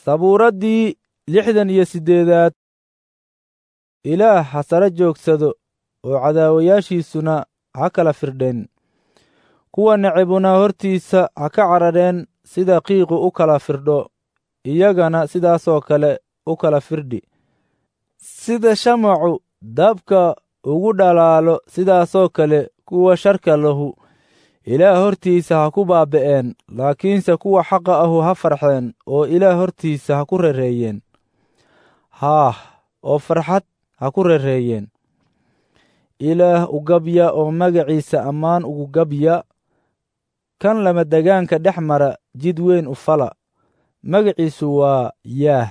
sabuuraddii lixdan iyo siddeedaad ilaah ha sare joogsado oo cadaawayaashiisuna ha kala firdheen kuwa necibuna hortiisa ha ka carareen sida qiiqu u kala firdho iyagana sidaasoo kale u kala firdhi sida shamacu dabka ugu dhalaalo sidaasoo kale kuwa sharka lahu ilaah hortiisa ha ku baaba'een laakiinse kuwa xaqa ahu ha farxeen oo ilaah hortiisa ha ku rereeyeen haah oo farxad ha ku rereeyeen ilaah u gabya oo magaciisa ammaan ugu gabya kan lama degaanka dhex mara jid weyn u fala magaciisu waa yaah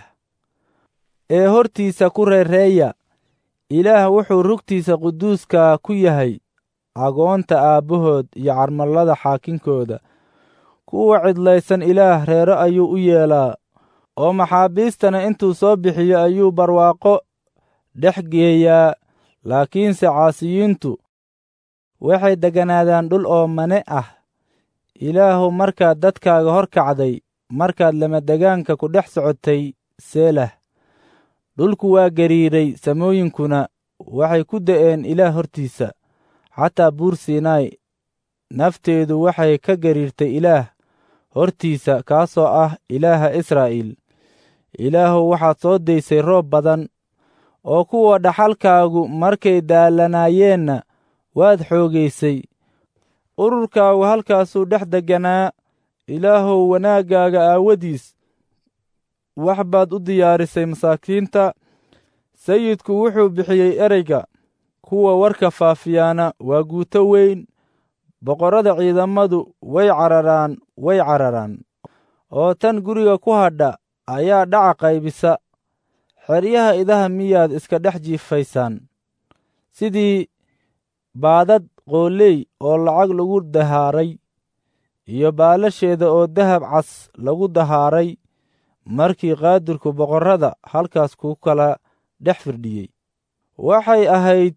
ee hortiisa ku reereeya ilaah wuxuu rugtiisa quduuska ku yahay agoonta aabbahood iyo carmallada xaakinkooda kuwa cidlaysan ilaah reero ayuu u yeelaa oo maxaabiistana intuu soo bixiyo ayuu barwaaqo dhex geeyaa laakiinse caasiyiintu waxay degganaadaan dhul oo mane ah ilaahu markaad dadkaaga hor kacday markaad lamadegaanka ku dhex socotay seelah dhulku waa gariiray samooyinkuna waxay ku da'een ilaah hortiisa xataa buur siinaay nafteedu waxay ka gariirtay ilaah hortiisa kaasoo ah ilaaha israa'iil ilaahu waxaad soo daysay roob badan oo kuwa dhaxalkaagu markay daalanaayeenna waad xoogaysay ururkaagu halkaasuu dhex degganaa ilaahow wanaaggaaga aawadiis wax baad u diyaarisay masaakiinta sayidku wuxuu bixiyey ereyga kuwa warka faafiyaana waa guuto weyn boqorrada ciidamadu way cararaan way cararaan oo tan guriga ku hadha ayaa dhaca qaybisa xeryaha idaha miyaad iska dhex jiifaysaan sidii baadad qooley oo lacag lagu dahaaray iyo baalasheeda oo dahab cas lagu dahaaray markii qaadirku boqorrada halkaas ku kala dhex firdhiyey waxay ahayd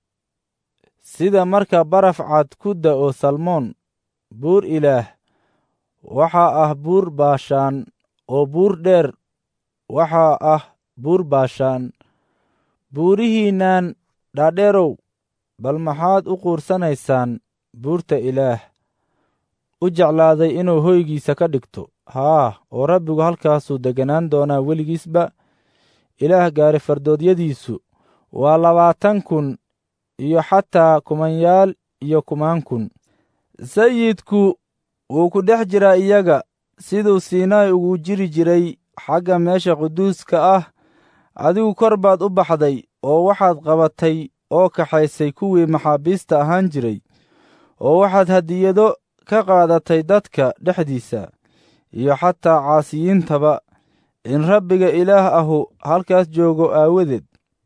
sida marka baraf cad ku da'o salmoon buur ilaah waxaa ah buur baashaan oo buur dheer waxaa ah buur baashaan buurihiinnan dhaadheerow bal maxaad u quursanaysaan buurta ilaah u jeclaaday inuu hoygiisa ka dhigto haa oo rabbigu halkaasuu degganaan doonaa weligiisba ilaah gaari fardoodyadiisu waa labaatan kun iyo xataa kumanyaal iyo kumaan kun sayidku wuu ku dhex jiraa iyaga siduu siinaay ugu jiri jiray xagga meesha quduuska ah adigu kor baad u baxday oo waxaad qabatay oo kaxaysay kuwii maxaabiista ahaan jiray oo waxaad hadiyado ka qaadatay dadka dhexdiisa iyo xataa caasiyiintaba in rabbiga ilaah ahu halkaas joogo aawadeed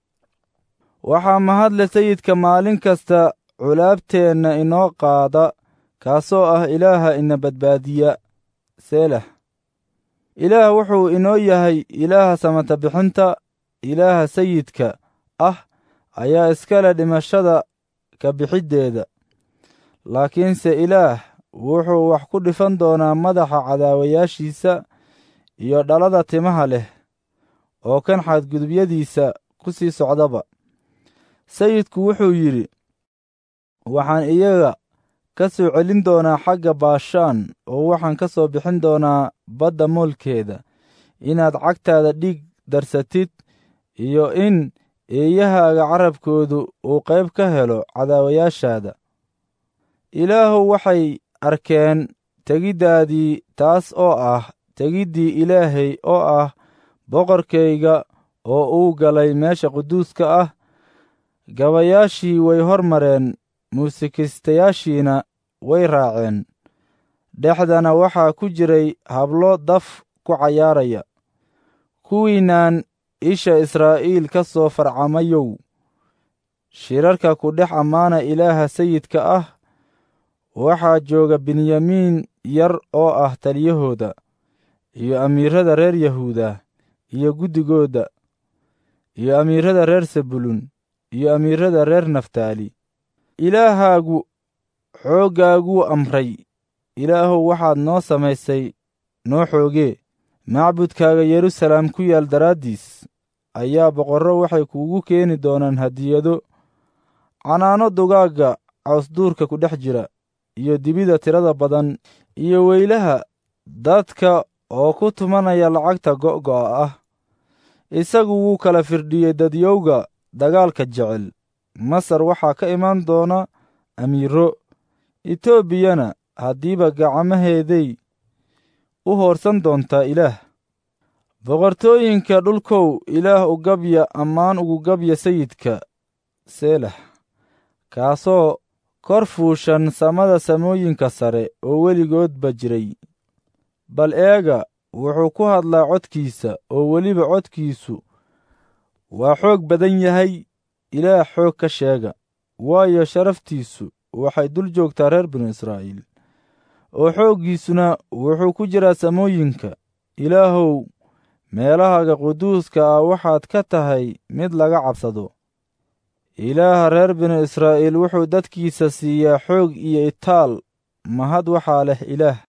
waxaa mahadle sayidka maalin kasta culaabteenna inoo qaada kaasoo ah ilaaha ina badbaadiya seelah ilaah wuxuu inoo yahay ilaaha samata bixinta ilaaha sayidka ah ayaa iskale dhimashada ka bixiddeeda laakiinse ilaah wuxuu wax ku dhifan doonaa madaxa cadaawayaashiisa iyo dhalada timaha leh oo kan xadgudubyadiisa ku sii socdaba sayidku wuxuu yidhi waxaan iyaga ka soo celin doonaa xagga baashaan oo waxaan ka soo bixin doonaa badda moolkeeda inaad cagtaada dhiig darsatid iyo in eeyahaaga carabkoodu uu qayb ka helo cadaawayaashaada ilaahu waxay arkeen tegiddaadii taas oo ah tegiddii ilaahay oo ah boqorkayga oo uu galay meesha quduuska ah gabayaashii way hor mareen muusikistayaashiina way raaceen dhexdana waxaa ku jiray hablo daf ku cayaaraya kuwiinaan isha israa'iil ka soo farcamayow shirarka ku dhex ammaana ilaaha sayidka ah waxaa jooga benyamiin yar oo ah taliyahooda iyo amiirada reer yahuuda iyo guddigooda iyo amiirada reer sebulun iyo amiirada reer naftaali ilaahaagu xooggaaguu amray ilaahow waxaad noo samaysay noo xoogee macbudkaaga yeruusalaam ku yaal daraaddiis ayaa boqorro waxay kuugu keeni doonaan hadiyado canaano dugaagga cawsduurka ku dhex jira iyo dibida tirada badan iyo weylaha dadka oo ku tumanaya lacagta go'go'a ah isagu wuu kala firdhiyey dadyowga dagaalka jecel masar waxaa ka imaan doona amiiro etoobiyana haddiiba gacmaheeday u hoorsan doontaa ilaah boqortooyinka dhulkow ilaah u gabya ammaan ugu gabya sayidka seelax kaasoo kor fuushan samada samooyinka sare oo weligoodba jiray bal eega wuxuu ku hadlaa codkiisa oo weliba codkiisu waa xoog badan yahay ilaah xoog ka sheega waayo sharaftiisu waxay dul joogtaa reer binu israa'iil oo xooggiisuna wuxuu ku jiraa samooyinka ilaahow meelahaaga quduuska ah waxaad ka tahay mid laga cabsado ilaaha reer binu israa'iil wuxuu dadkiisa siiyaa xoog iyo itaal mahad waxaa leh ilaah